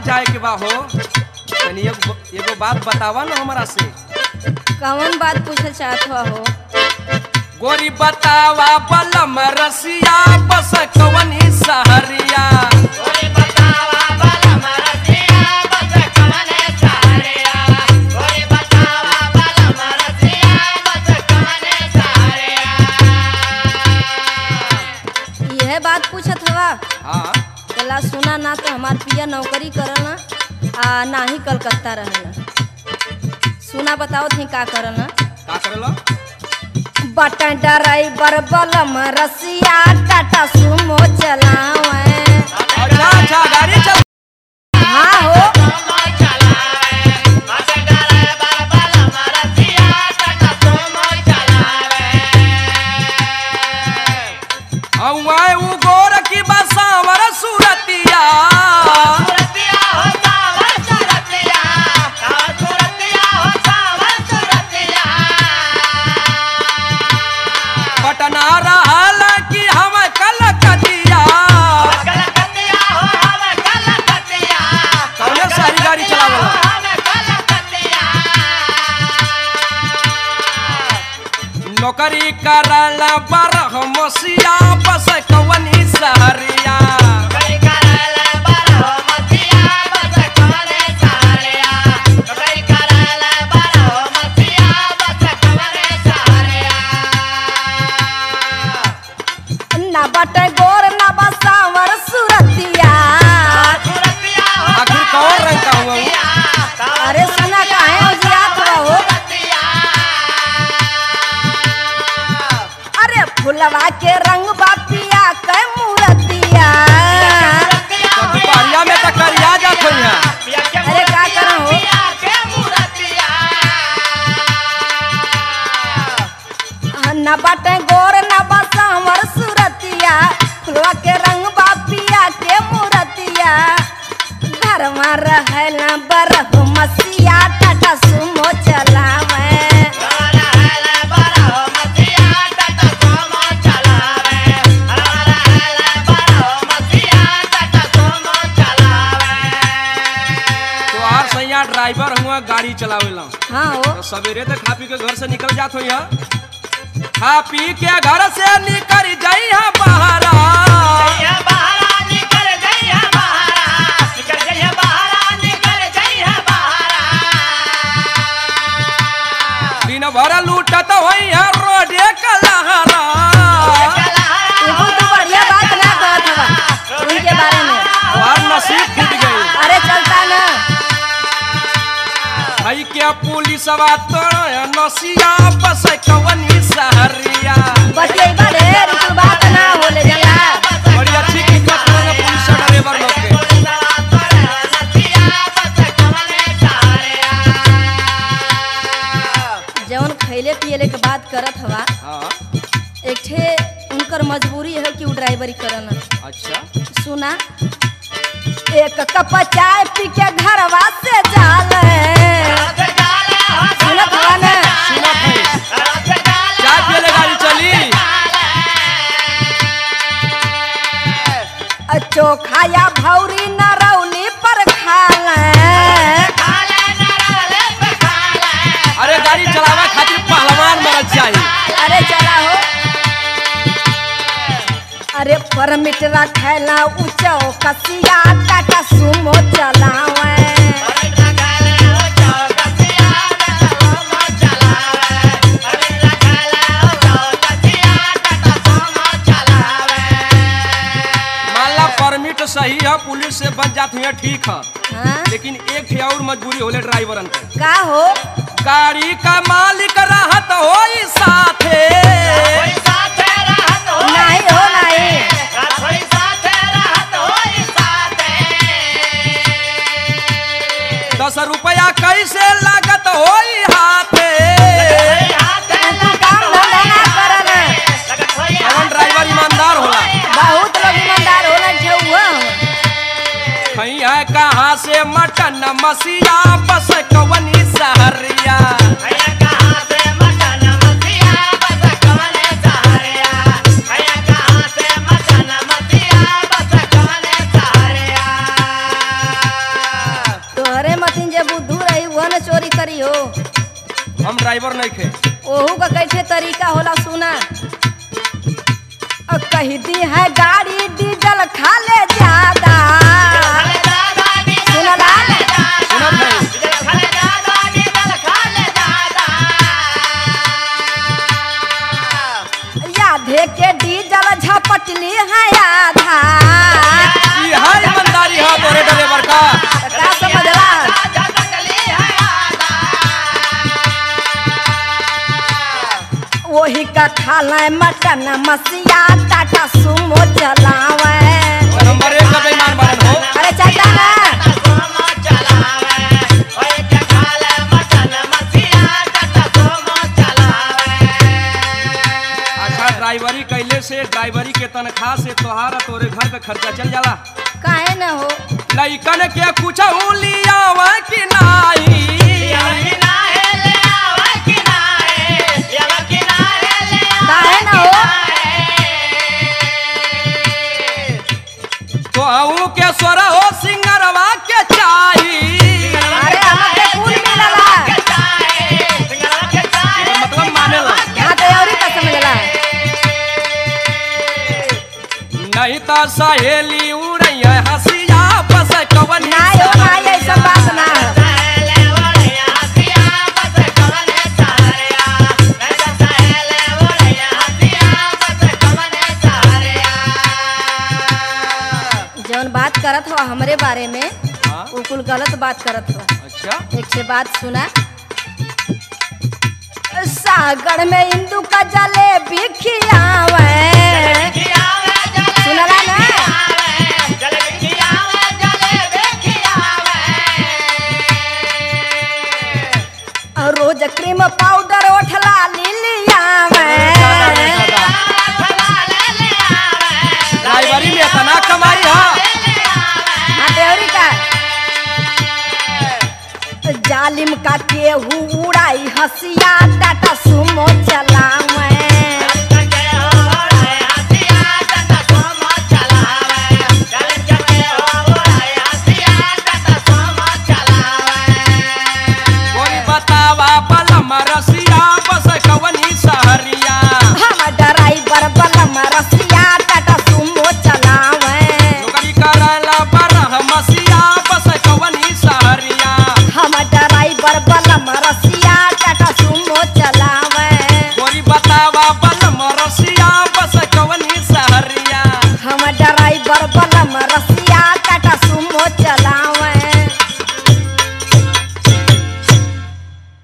जाए के बा हो तनी एगो एगो बात बतावा ना हमरा से कौन बात पूछल चाहत हुआ हो गोरी बतावा बलम रसिया बस कवनी सहरिया यह बात पूछत हवा हाँ कला सुना ना तो हमार पिया नौकरी करना आ ना ही कलकत्ता रहना सुना बताओ थी का करना का करेला बटन ड्राइवर बलम रसिया टाटा सुमो चलावे अच्छा अच्छा गाड़ी चल हाँ हो औए उ गोर की बसावर सूरतिया पटना रहल कि हम कलकतिया कौने सारी गाड़ी चलावला नौकरी करल बरह मसिया बस कवनी सहरिया ना बटे गोर ना बसावर सूरतिया आखिर कौन रंग का हुआ उ? अरे सुना काहे उजियात बा हो अरे फुलवा के रंग बा पिया के मूरतिया तो दुपहरिया में तो करिया जात हो यहाँ अरे का करा हो न बटे गोर न बसावर सूरतिया फुलवा के रंग बा पिया के मूरतिया घरवा रहल बरह मसिया टाटा सुमो चलावे तो आर सैया ड्राइवर हुआ गाड़ी चलावेला हाँ हो तो सवेरे तक खा पी के घर से निकल जात हो यहाँ खा पी के घर से निकल जाई है बहरा दिन भर लूटत होई है रोडे कलहरा एगो तो बढ़िया बात ना कहत हवा उनके बारे में और नसीब फूट गई अरे चलता ना हई के पुलिस तो नसिया बस कवनी सहरिया बतियैबा ढेर तू बात ना होले जला बड़ी अच्छी किस्मत है पुलिस ड्राइवर लोग के जौन खैले पियले के बात करत हवा हाँ एक ठे उनकर मजबूरी है कि वो ड्राइवरी करन अच्छा सुना एक कप चाय पी के घरवा से जाल सुनत हवा ना सुनत है चाय पियले गाड़ी चली अ चोखा या भौरी नरौली पर खाल अरे गाड़ी चलावे खातिर पहलवान मरद चाहिए अरे चला हो अरे परमिट रखेला ऊंचो कसिया टाटा सुमो चलावे माला परमिट सही है पुलिस से बच जात हुई ठीक है हाँ? लेकिन एक ठे और मजबूरी होले ड्राइवरन के का हो गाड़ी का मालिक रहत होई साथे नहीं हो नहीं दस रुपया कैसे लागत होई हाथे तू काम धंधा ना करन कौन ड्राइवर ईमानदार होला बहुत लोग ईमानदार होला ठेहुआ कहीं है कहाँ से मटन मसिया बस कवनी सहरिया हम ड्राइवर नहीं खे ओहू का कैसे तरीका होला सुना अ, कही दी है गाड़ी डीजल खा ले ज्यादा सुनला सुनत है यादे के डीजल झपटली है आधा ई है ईमानदारी है तोरे ड्राइवर का त का समझला वही का खाला मटन मसिया टाटा सुमो चलावे नंबर एक का बेईमान बनन हो अरे चलता ना अच्छा ड्राइवरी कैले से ड्राइवरी के तनख्वाह से तोहार और तोरे घर का खर्चा चल जाला काहे न हो लइकन के कुछ लियावा कि नाही काहे न हो तो अऊ के स्वर हो सिंगरवा के चाही अरे हमके कुल मिलला एकर मतलब मानेला हाँ तो और का समझला नहीं तो सहेली उड़ैया हसिया बस कवन ना हो ना ऐसा बात ना है जौन बात करत हो हमरे बारे में हाँ? वो कुल गलत बात करत हो अच्छा एक से बात सुना सागर में इंदु का जलेबी खियावे सुनला ना और रोज क्रीम पाउडर ओठला लिलियावे ड्राइवरी में इतना कमाई है हाँ देवरी का जालिम का केहू उड़ाई हसिया टाटा सुमो चला